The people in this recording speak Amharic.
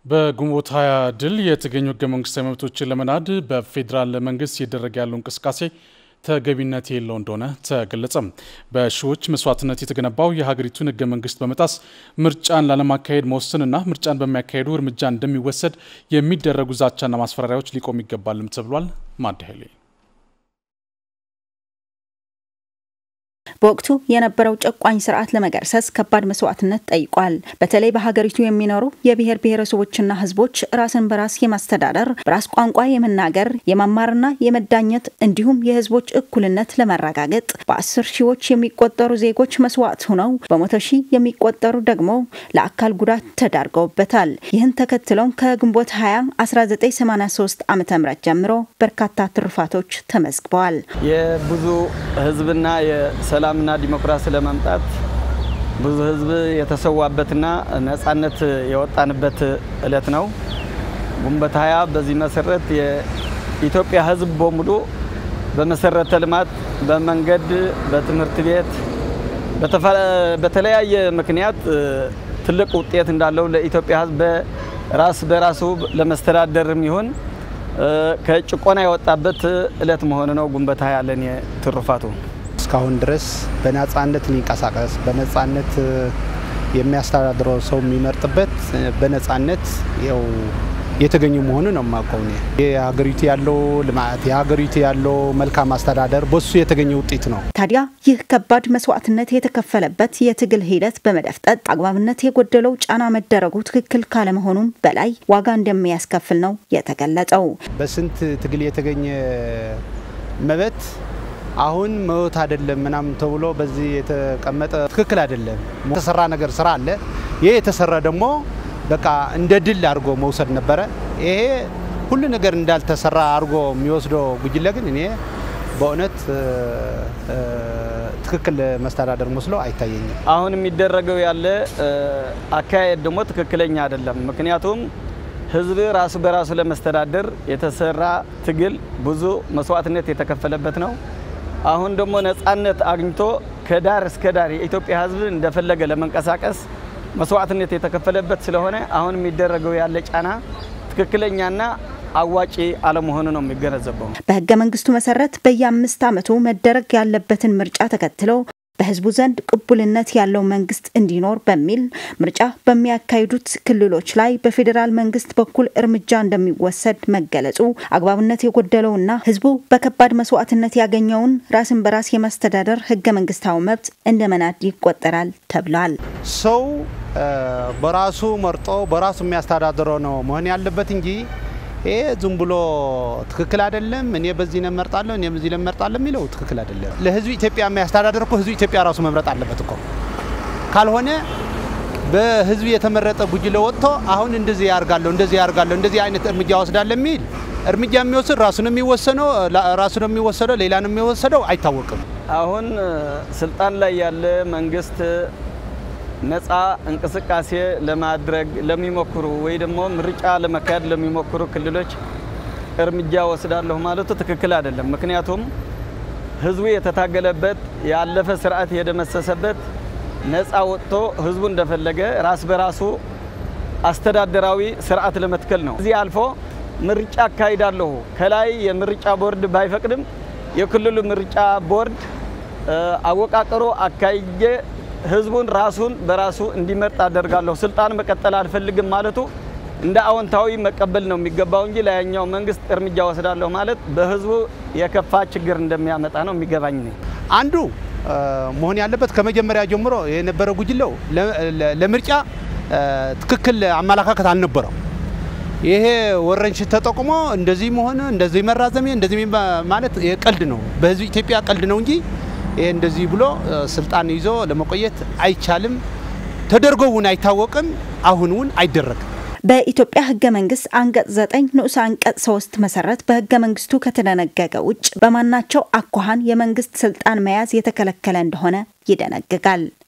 በግንቦት ሀያ ድል የተገኙ ህገ መንግስታዊ መብቶችን ለመናድ በፌዴራል መንግስት እየተደረገ ያለው እንቅስቃሴ ተገቢነት የለው እንደሆነ ተገለጸ። በሺዎች መስዋዕትነት የተገነባው የሀገሪቱን ህገ መንግስት በመጣስ ምርጫን ላለማካሄድ መወሰንና ምርጫን በሚያካሄዱ እርምጃ እንደሚወሰድ የሚደረጉ ዛቻና ማስፈራሪያዎች ሊቆም ይገባልም ተብሏል። ማዳሄሌ በወቅቱ የነበረው ጨቋኝ ስርዓት ለመገርሰስ ከባድ መስዋዕትነት ጠይቋል። በተለይ በሀገሪቱ የሚኖሩ የብሔር ብሔረሰቦችና ህዝቦች ራስን በራስ የማስተዳደር በራስ ቋንቋ የመናገር የመማርና የመዳኘት እንዲሁም የህዝቦች እኩልነት ለመረጋገጥ በአስር ሺዎች የሚቆጠሩ ዜጎች መስዋዕት ሆነው በመቶ ሺህ የሚቆጠሩ ደግሞ ለአካል ጉዳት ተዳርገውበታል። ይህን ተከትለውም ከግንቦት 20 1983 ዓ ም ጀምሮ በርካታ ትሩፋቶች ተመዝግበዋል። የብዙ ህዝብና የሰላምና ዲሞክራሲ ለማምጣት ብዙ ህዝብ የተሰዋበትና ነጻነት የወጣንበት እለት ነው ግንቦት ሃያ። በዚህ መሰረት የኢትዮጵያ ህዝብ በሙሉ በመሰረተ ልማት፣ በመንገድ፣ በትምህርት ቤት በተለያየ ምክንያት ትልቅ ውጤት እንዳለው ለኢትዮጵያ ህዝብ በራስ በራሱ ለመስተዳደርም ይሁን ከጭቆና የወጣበት እለት መሆኑ ነው ግንቦት ሃያ ለኔ ትሩፋቱ። እስካሁን ድረስ በነጻነት ሊንቀሳቀስ በነጻነት የሚያስተዳድረው ሰው የሚመርጥበት በነጻነት ያው የተገኙ መሆኑ ነው የማውቀው። የሀገሪቱ ያለው ልማት የሀገሪቱ ያለው መልካም አስተዳደር በሱ የተገኘ ውጤት ነው። ታዲያ ይህ ከባድ መስዋዕትነት የተከፈለበት የትግል ሂደት በመደፍጠጥ አግባብነት የጎደለው ጫና መደረጉ ትክክል ካለመሆኑም በላይ ዋጋ እንደሚያስከፍል ነው የተገለጸው። በስንት ትግል የተገኘ መብት አሁን መብት አይደለም ምናምን ተብሎ በዚህ የተቀመጠ ትክክል አይደለም። የተሰራ ነገር ስራ አለ። ይሄ የተሰራ ደግሞ በቃ እንደ ድል አድርጎ መውሰድ ነበረ። ይሄ ሁሉ ነገር እንዳልተሰራ አድርጎ የሚወስደው ጉጅለ ግን እኔ በእውነት ትክክል መስተዳደር መስሎ አይታየኝም። አሁን የሚደረገው ያለ አካሄድ ደግሞ ትክክለኛ አይደለም። ምክንያቱም ህዝብ ራሱ በራሱ ለመስተዳደር የተሰራ ትግል ብዙ መስዋዕትነት የተከፈለበት ነው። አሁን ደግሞ ነጻነት አግኝቶ ከዳር እስከ ዳር የኢትዮጵያ ህዝብ እንደፈለገ ለመንቀሳቀስ መስዋዕትነት የተከፈለበት ስለሆነ አሁን የሚደረገው ያለ ጫና ትክክለኛና አዋጪ አለመሆኑ ነው የሚገነዘበው። በህገ መንግስቱ መሰረት በየአምስት ዓመቱ መደረግ ያለበትን ምርጫ ተከትሎ በህዝቡ ዘንድ ቅቡልነት ያለው መንግስት እንዲኖር በሚል ምርጫ በሚያካሂዱት ክልሎች ላይ በፌዴራል መንግስት በኩል እርምጃ እንደሚወሰድ መገለጹ አግባብነት የጎደለውና ህዝቡ በከባድ መስዋዕትነት ያገኘውን ራስን በራስ የማስተዳደር ህገ መንግስታዊ መብት እንደ መናድ ይቆጠራል ተብሏል። ሰው በራሱ መርጦ በራሱ የሚያስተዳድረው ነው መሆን ያለበት እንጂ ይሄ ዝም ብሎ ትክክል አይደለም። እኔ በዚህ ነው እመርጣለሁ፣ እኔ በዚህ ነው እመርጣለሁ የሚለው ትክክል አይደለም። ለህዝብ ኢትዮጵያ የሚያስተዳደር እኮ ህዝብ ኢትዮጵያ ራሱ መምረጥ አለበት እኮ። ካልሆነ በህዝብ የተመረጠ ጉጅለ ወጥቶ አሁን እንደዚህ ያርጋለሁ፣ እንደዚህ ያርጋለሁ፣ እንደዚህ አይነት እርምጃ ወስዳለሁ የሚል እርምጃ የሚወስድ ራሱ ነው የሚወሰነው፣ ራሱ ነው የሚወሰደው፣ ሌላ ነው የሚወሰደው አይታወቅም። አሁን ስልጣን ላይ ያለ መንግስት ነፃ እንቅስቃሴ ለማድረግ ለሚሞክሩ ወይ ደግሞ ምርጫ ለመካሄድ ለሚሞክሩ ክልሎች እርምጃ ወስዳለሁ ማለቱ ትክክል አይደለም። ምክንያቱም ህዝቡ የተታገለበት ያለፈ ስርዓት የደመሰሰበት ነፃ ወጥቶ ህዝቡ እንደፈለገ ራስ በራሱ አስተዳደራዊ ስርዓት ለመትከል ነው። እዚህ አልፎ ምርጫ አካሂዳለሁ ከላይ የምርጫ ቦርድ ባይፈቅድም የክልሉ ምርጫ ቦርድ አወቃቀሩ አካሄጄ ህዝቡን ራሱን በራሱ እንዲመርጥ አደርጋለሁ፣ ስልጣን መቀጠል አልፈልግም ማለቱ እንደ አዎንታዊ መቀበል ነው የሚገባው እንጂ ላያኛው መንግስት እርምጃ ወስዳለሁ ማለት በህዝቡ የከፋ ችግር እንደሚያመጣ ነው የሚገባኝ ነው። አንዱ መሆን ያለበት ከመጀመሪያ ጀምሮ የነበረ ጉጅለው ለምርጫ ትክክል አመለካከት አልነበረው። ይሄ ወረንሽን ተጠቁሞ እንደዚህ መሆን እንደዚህ መራዘም እንደዚህ ማለት ቀልድ ነው፣ በህዝብ ኢትዮጵያ ቀልድ ነው እንጂ ይሄ እንደዚህ ብሎ ስልጣን ይዞ ለመቆየት አይቻልም። ተደርጎውን አይታወቅም። አሁንውን አይደረግም። በኢትዮጵያ ህገ መንግስት አንቀጽ 9 ንዑስ አንቀጽ 3 መሰረት በህገ መንግስቱ ከተደነገገ ውጭ በማናቸው አኳኋን የመንግስት ስልጣን መያዝ የተከለከለ እንደሆነ ይደነግጋል።